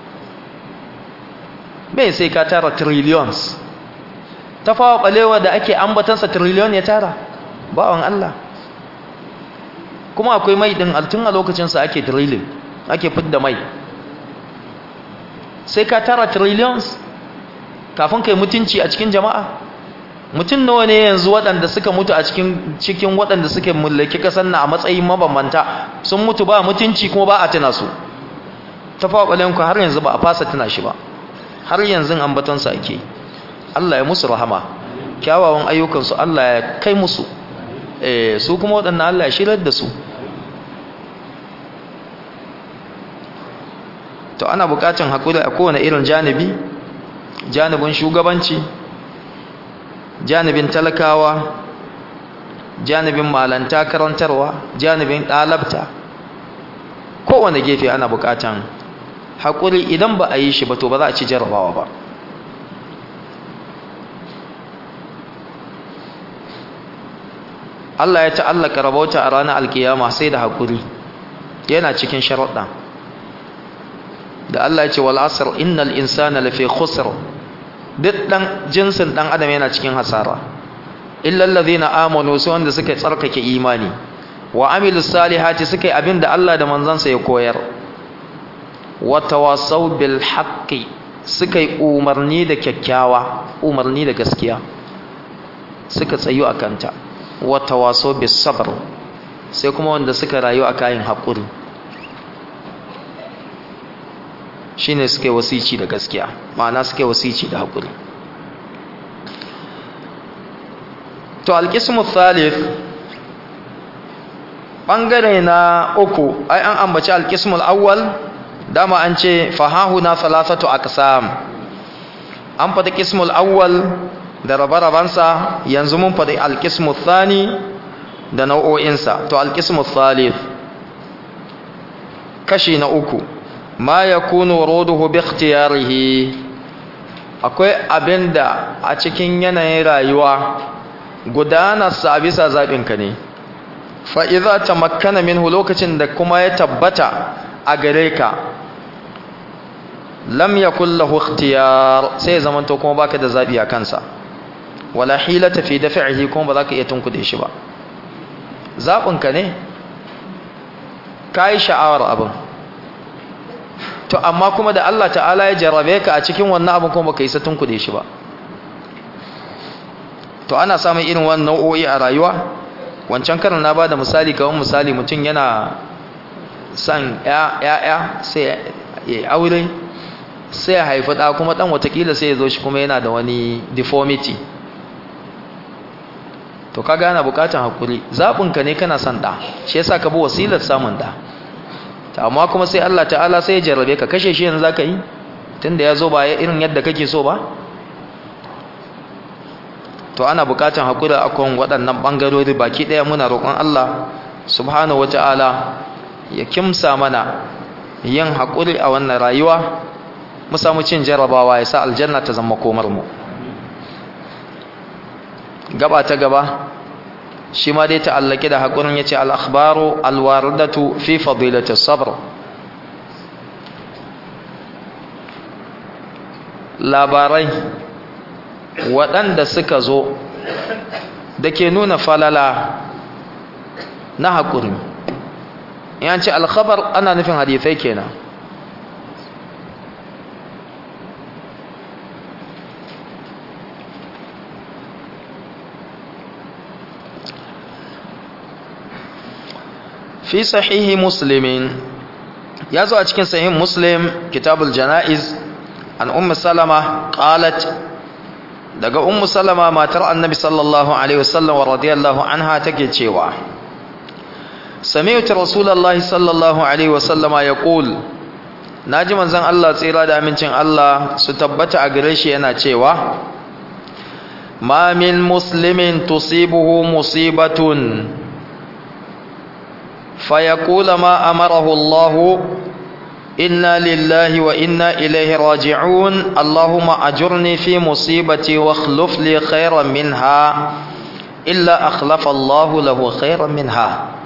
bai sai ka tara trillions ta fawa balewa da ake ambatansa trillion ya tara bawan Allah kuma akwai mai din altun a lokacinsa ake drilling ake fidda mai sai ka tara trillions kafin kai mutunci a cikin jama'a mutum nawa ne yanzu waɗanda suka mutu a cikin cikin waɗanda suke mallaki kasar na a matsayin mabambanta sun mutu ba mutunci kuma ba a tuna su ta faɓalen ku har yanzu ba a fasa tuna shi ba har yanzu ambatonsa ake Allah ya musu rahama kyawawan ayyukansu Allah ya kai musu eh su kuma waɗannan Allah ya shirar da su to ana buƙatar hakuri a kowane irin janibi janibin shugabanci janibin talakawa janibin malanta karantarwa janibin ɗalabta kowane gefe ana buƙatar haƙuri idan ba a yi shi ba to ba za a ci jarabawa ba Allah ya ta'allaka rabauta a ranar alkiyama sai da haƙuri yana cikin sharaɗa da Allah ya ce wal asr innal insana lafi khusr duk dan jinsin dan adam yana cikin hasara illa allazina amanu su wanda suka tsarkake imani wa amilus salihati suka yi abinda Allah da manzansa ya koyar wa tawasaw bil haqqi suka yi umarni da kyakkyawa umarni da gaskiya suka tsayu akanta wa tawasaw bis sabr sai kuma wanda suka rayu a kayan haƙuri shine suke wasici da gaskiya ma'ana suke wasici da haƙuri to alƙismu thalith ɓangare na uku ai an ambaci alƙismul awwal dama an ce fahahu na thalathatu aqsam an faɗi ƙismul awwal da rabe-rabensa yanzu mun faɗi alƙismu thani da nau'o'insa to alƙismu thalith kashi na uku ma ya kunu roduhu bi ikhtiyarihi akwai abinda a cikin yanayin rayuwa gudanarsa a bisa zaɓinka ne fa'iza ta makana minhu lokacin da kuma ya tabbata a gare ka lam ya kullahu ikhtiyar sai ya zamanto kuma baka da zaɓi a kansa wala hilata fi dafi'ihi kuma ba za ka iya tunkuɗe shi ba zaɓinka ne ka yi sha'awar abin to amma kuma da Allah ta'ala ya jarrabe ka a cikin wannan abin kuma baka yi satun kuɗe shi ba to ana samun irin wannan nau'o'i a rayuwa wancan karin na bada misali kawai misali mutum yana son ya'ya sai ya aure sai ya haifi ɗa kuma ɗan watakila sai ya zo shi kuma yana da wani deformity to kaga ana bukatan hakuri zaɓinka ne kana son ɗa shi yasa ka bi wasilar samun ɗa ta amma kuma sai Allah ta'ala sai ya jarrabe ka kashe shi yanzu zaka yi tunda ya zo ba irin yadda kake so ba to ana bukatan hakuri akan waɗannan bangarori baki ɗaya muna roƙon Allah subhanahu wata'ala ya kimsa mana yin hakuri a wannan rayuwa mu samu cin jarrabawa ya sa aljanna ta zama komar mu gaba ta gaba shi ma dai ta'allake da haƙurin ya ce al'akhbaru alwaridatu fi fadilata sabr labarai waɗanda suka zo da ke nuna falala na haƙuri yan ce alkhabar ana nufin hadithai kenan fi sahihi muslimin ya zo a cikin sahihin muslim kitabul jana'iz an ummu salama qalat daga ummu salama matar annabi sallallahu alaihi wasallam wa radiyallahu anha take cewa sami'tu rasulullahi sallallahu alaihi wasallama yaqul naji manzon Allah tsira da amincin Allah su tabbata a gare shi yana cewa ma min muslimin tusibuhu musibatun fayaqula ma amarahu Allah inna lillahi wa inna ilaihi raji'un Allahumma ajurni fi musibati wa akhlif li khayran minha illa akhlafa Allah lahu khayran minha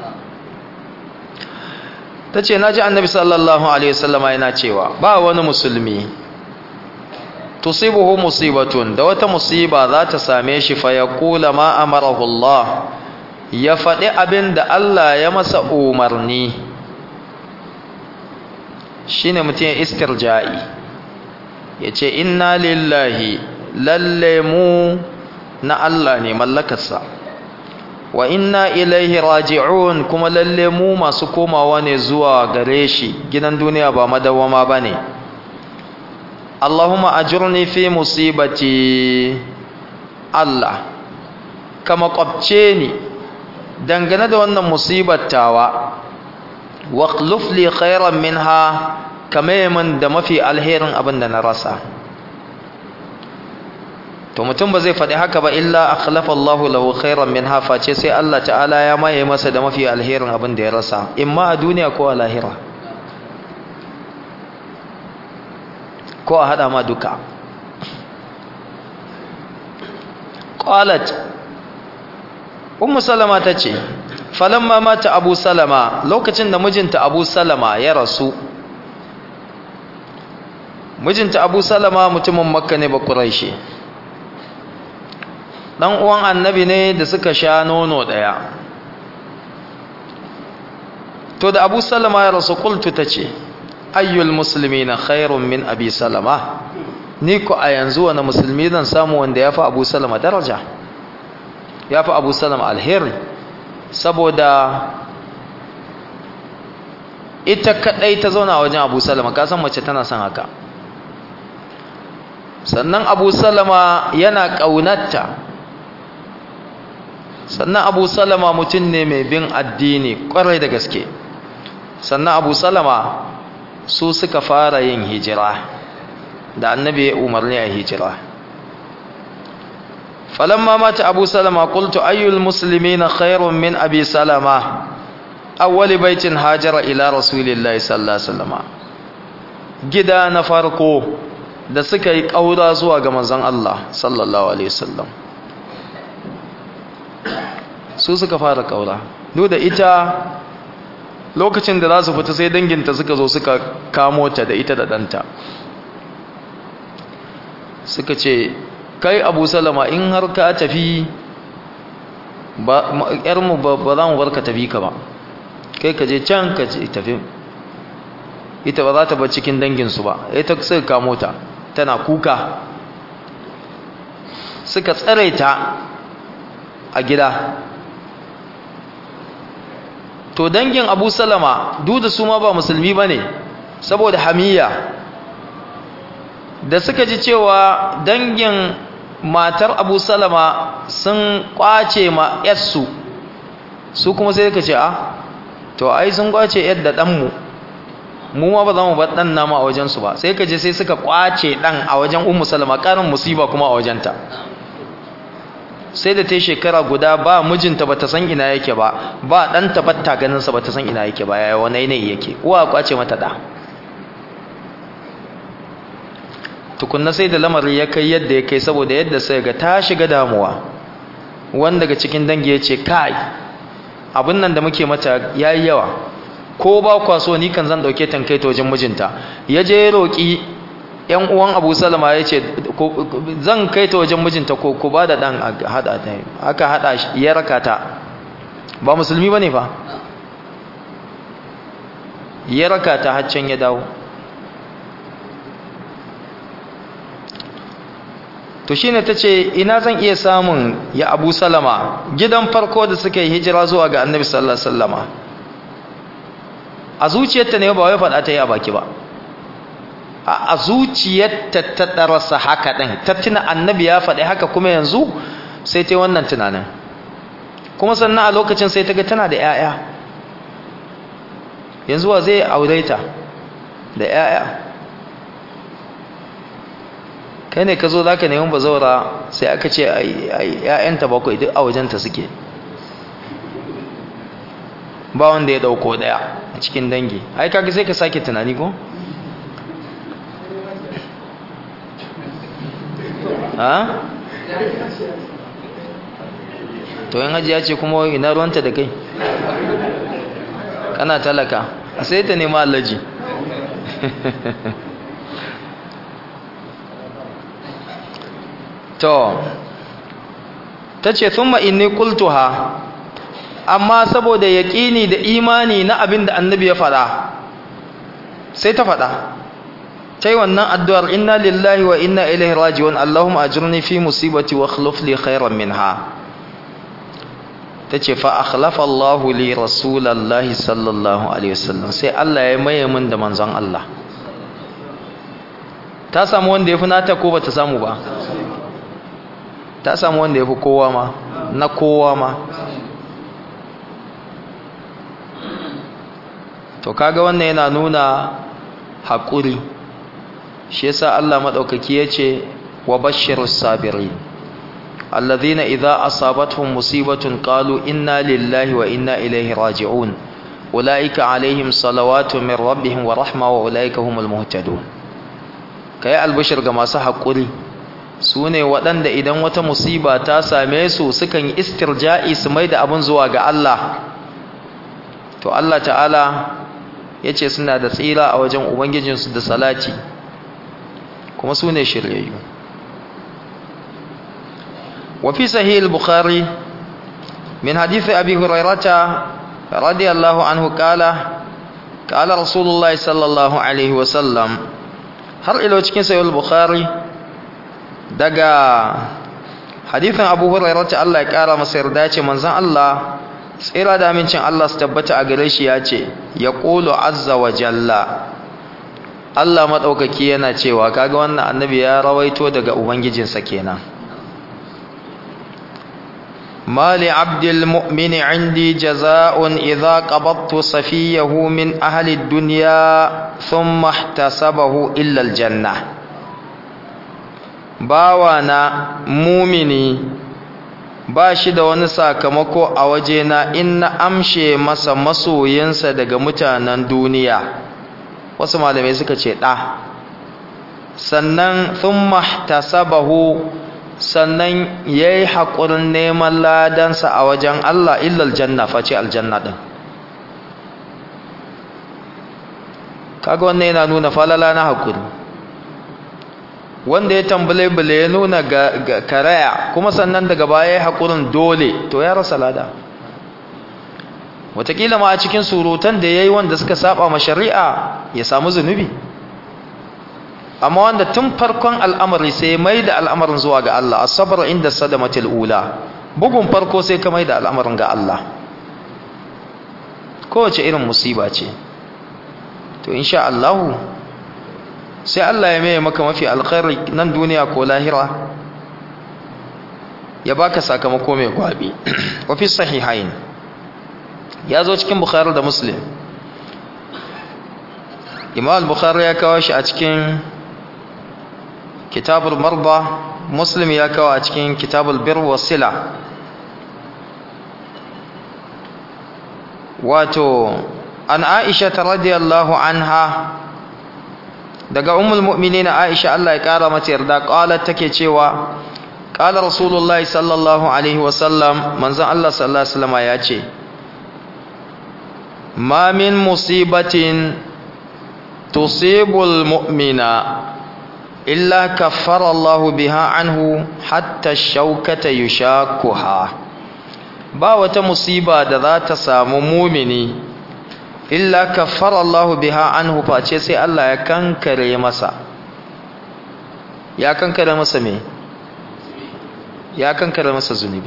tace naji annabi sallallahu alaihi wasallama yana cewa ba wani musulmi tusibuhu musibatun da wata musiba za ta same shi fa yaqula ma amarahu Allah ya faɗi abin da Allah ya masa umarni shine mutum ya istirja'i ya ce inna lillahi lalle mu na Allah ne mallakarsa wa inna ilaihi raji'un kuma lalle mu masu komawa ne zuwa gare shi gidan duniya ba madawama ba ne Allahumma ajurni fi musibati Allah kama kwabce ni dangane da wannan musibar tawa waqluf li khairan minha kame min da mafi alherin abin da na rasa to mutum ba zai faɗi haka ba illa akhlafa Allahu lahu khairan minha face sai Allah ta'ala ya maye masa da mafi alherin abin da ya rasa imma a duniya ko a lahira ko a hada ma duka qalat ummu salama tace falamma mata abu salama lokacin da mijinta abu salama ya rasu mijinta abu salama mutumin makka ne ba quraishi dan uwan annabi ne da suka sha nono daya to da abu salama ya rasu qultu tace ayyul muslimina khairun min abi salama ni ko a yanzu wani musulmi zan samu wanda ya fi abu salama daraja ya fi abu salama alheri saboda ita kadai ta zauna wajen abu salama kasan mace tana son haka sannan abu salama yana ƙaunarta sannan abu salama mutum ne mai bin addini ƙwarai da gaske sannan abu salama su suka fara yin hijira da annabi ya umarni a hijira falamma mata abu salama qultu ayyul muslimina khairun min abi salama awwali baitin hajara ila rasulillahi sallallahu alaihi wasallam gida na farko da suka yi kaura zuwa ga manzon Allah sallallahu alaihi wasallam su suka fara kaura duk da ita lokacin da za su fita sai danginta suka zo suka kamo ta da ita da ɗanta suka ce kai abu salama in har ka tafi yarmu ba za mu bar ka tafi ka ba kai ka je can ka tafi ita ba za ta bar cikin danginsu ba ita suka kamo ta tana kuka suka tsare ta a gida to dangin abu salama duk da su ma ba musulmi ba ne saboda hamiya da suka ji cewa dangin matar abu salama sun kwace ma yassu su kuma sai ka ce a to ai sun kwace yadda ɗanmu mu ma ba za mu bar ɗan nama a wajensu ba sai ka je sai suka kwace ɗan a wajen umu salama ƙarin musiba kuma a wajenta sai da ta shekara guda ba mijinta ba ta san ina yake ba ba ɗanta ba ta ganinsa ba ta san ina yake ba yaya wani ne yake uwa kwace mata ɗa tukunna sai da lamarin ya kai yadda ya kai saboda yadda sai ga ta shiga damuwa wanda daga cikin dangi ya ce kai abin nan da muke mata ya yi yawa ko ba kwaso ni kan zan ɗauke ta kai ta wajen mijinta ya je ya roƙi yan uwan abu salama ya ce zan kai ta wajen mijinta ko ku ba da ɗan haɗa ta aka haɗa shi ya raka ta ba musulmi ba ne fa ya raka ta haccen ya dawo to shine ta ce ina zan iya samun ya abu salama gidan farko da suka yi hijira zuwa ga annabi sallallahu alaihi wasallama a zuciyarta ne ba wai faɗa ta yi a baki ba a zuciyarta ta ɗarasa haka ɗin ta tuna annabi ya faɗi haka kuma yanzu sai ta yi wannan tunanin kuma sannan a lokacin sai ta ga tana da 'ya'ya yanzu wa zai aure ta da 'ya'ya kai ne ka zo za ka neman bazaura sai aka ce ‘ya'yanta bakwai duk a wajenta suke ba wanda ya ɗauko ɗaya a cikin dangi ai kaga sai ka sake tunani ko? ha? to yin hajiya ce kuma ina ruwanta da kai kana talaka a sai ta nema allaji to ta ce thumma inni qultuha amma saboda yaƙini da imani na abin da annabi ya faɗa sai ta faɗa ta yi wannan addu'ar inna lillahi wa inna ilaihi raji'un Allahumma ajirni fi musibati wa akhlif li khairan minha tace fa akhlafa Allahu li rasulallahi sallallahu alaihi wasallam sai Allah ya maye min da manzon Allah ta samu wanda yafi nata ko bata samu ba ta samu wanda yafi kowa ma na kowa ma to kaga wannan yana nuna haƙuri shi yasa Allah madaukaki yace wa bashirus sabirin alladhina idza asabatuhum musibatun qalu inna lillahi wa inna ilaihi raji'un ulaika alaihim salawatu min rabbihim wa rahma wa ulaika humul muhtadun kai albashir ga masu haƙuri sune waɗanda idan wata musiba ta same su sukan yi istirja'i su maida abun zuwa ga Allah to Allah ta'ala yace suna da tsira a wajen ubangijinsu da salati kuma su ne shiryayyu وفي صحيح البخاري من حديث أبي هريرة رضي الله عنه قال قال رسول الله صلى الله عليه وسلم har ilo cikin sayul bukhari daga hadithin abu hurairah ta Allah ya kara masa yarda ce manzon Allah tsira da amincin Allah su tabbata a gare shi ya ce ya qulu azza wa jalla Allah madaukaki yana cewa kaga wannan annabi ya rawaito daga ubangijinsa kenan ما لعبد المؤمن عندي جزاء إذا قبضت صفيه من أهل الدنيا ثم احتسبه إلا الجنة باوانا مؤمني bashi da wani sakamako a wajena in na amshe masa masoyinsa daga mutanen duniya wasu malamai suka ce ɗa sannan thumma ihtasabahu sannan ya yi haƙurin neman ladansa a wajen Allah illal janna face aljanna ɗin kaga wannan yana nuna falala na haƙuri wanda ya tambale bale ya nuna ga karaya kuma sannan daga baya ya haƙurin dole to ya rasa lada wataƙila ma a cikin surutan da ya yi wanda suka saba ma shari'a ya samu zunubi amma wanda tun farkon al'amari sai mai da al'amarin zuwa ga Allah asabar inda sadamatul ula bugun farko sai ka mai da al'amarin ga Allah kowace irin musiba ce to insha Allah sai Allah ya mai maka mafi alkhairi nan duniya ko lahira ya baka sakamako mai gwabi wa fi sahihain ya zo cikin bukhari da muslim imam al-bukhari ya kawo shi a cikin kitabul marba muslim ya kawo a cikin kitabul bir wasila wato an aisha ta radiyallahu anha daga ummul mu'minin aisha Allah ya kara mata yarda qalat take cewa qala rasulullah sallallahu alaihi wasallam manzon Allah sallallahu alaihi wasallam ya ce ma min musibatin tusibul mu'mina إلا كفر الله بها عنه حتى الشوكة يشاكها ba wata musiba da za ta samu mumini illa kaffara Allah biha anhu face sai Allah ya kankare masa ya kankare masa me ya kankare masa zunubi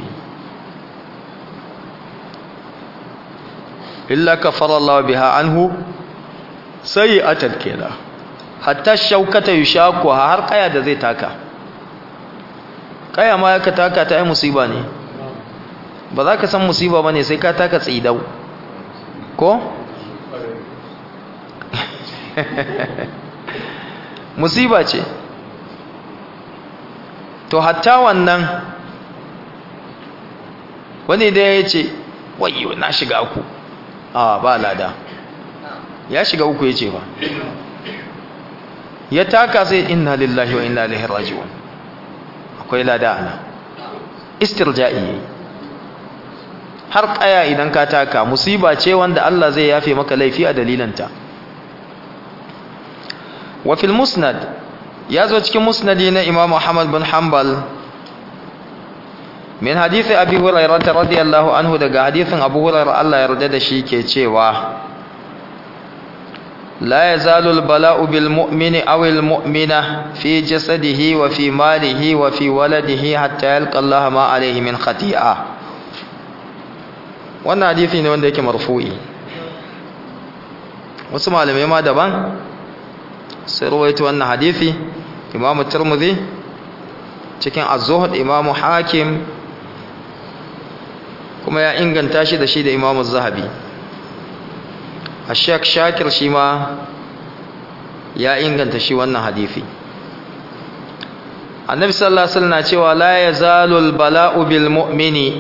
illa kaffara Allah biha anhu sayyi'atan kenan hatta shaukata yushaku har kaya da zai taka kaya ma ya ka taka ta ai musiba ne ba za ka san musiba bane sai ka taka tsidau ko musiba ce to hatta wannan wani da ya ce wayo na shiga uku a ba lada ya shiga uku ya ce ba ya taka sai inna lillahi wa inna ilaihi raji'un akwai lada ana istirja'i yayi har kaya idan ka taka musiba ce wanda Allah zai yafe maka laifi a dalilanta wa fil musnad ya zo cikin musnadi na Imam Muhammad bin Hanbal min hadisi Abi Hurairah radiyallahu anhu daga hadisin Abu Hurairah Allah ya yarda da shi ke cewa لا يزال البلاء بالمؤمن أو المؤمنة في جسده وفي ماله وفي ولده حتى يلقى الله ما عليه من خطيئة wannan hadisi ne wanda yake marfu'i wasu malamai ma daban sai rawaito wannan hadisi imamu tirmidhi cikin az-zuhd imamu hakim kuma ya inganta shi da shi da imamu zahabi Ashek Shakir shi ma ya inganta shi wannan hadisi. Annabi sallallahu alaihi wasallam na cewa la yazalul bala'u bil mu'mini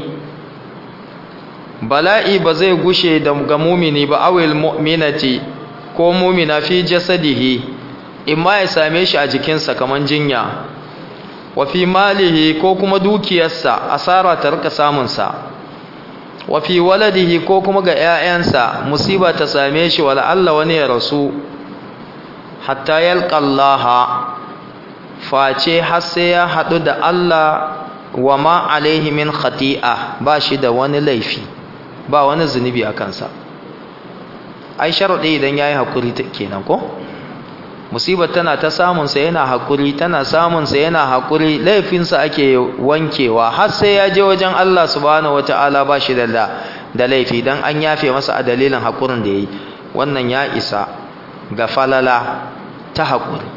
bala'i ba zai gushe da ga mumini ba awil mu'minati ko mumina fi jasadihi imma ya same shi a jikinsa kaman jinya wa fi malihi ko kuma dukiyarsa asara ta rika samun sa wa fi waladihi ko kuma ga ƴaƴansa musiba ta same shi wala Allah wani ya rasu hatta yalqallaha face har sai ya hadu da Allah wa ma alaihi min khati'a ba shi da wani laifi ba wani zunubi a kansa ai sharadi idan yayi hakuri kenan ko musibar tana ta samun sa yana hakuri tana samun sa yana hakuri laifinsa ake wankewa har sai ya je wajen Allah subhanahu wataala ba shi da da laifi dan an yafe masa a dalilin hakurin da yayi wannan ya isa ga falala ta hakuri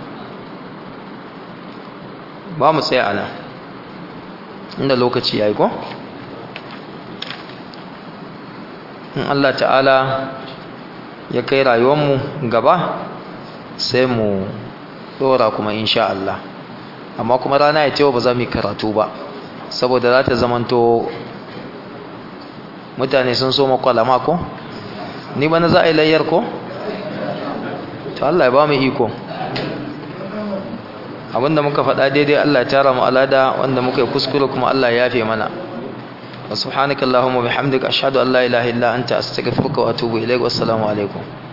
ba mu tsaya ana inda lokaci yayi ko in Allah ta'ala ya kai rayuwar mu gaba sai mu dora kuma insha Allah amma kuma rana ya cewa ba za mu yi karatu ba saboda za ta zamanto mutane sun so makwalama ko ni ba na za a yi layyar ko to Allah ya ba mu iko abinda muka faɗa daidai Allah ya tara mu alada wanda muka yi kuskure kuma Allah ya yafe mana wa subhanakallahumma bihamdika ashhadu an la ilaha illa anta astaghfiruka wa atubu ilaik wassalamu alaikum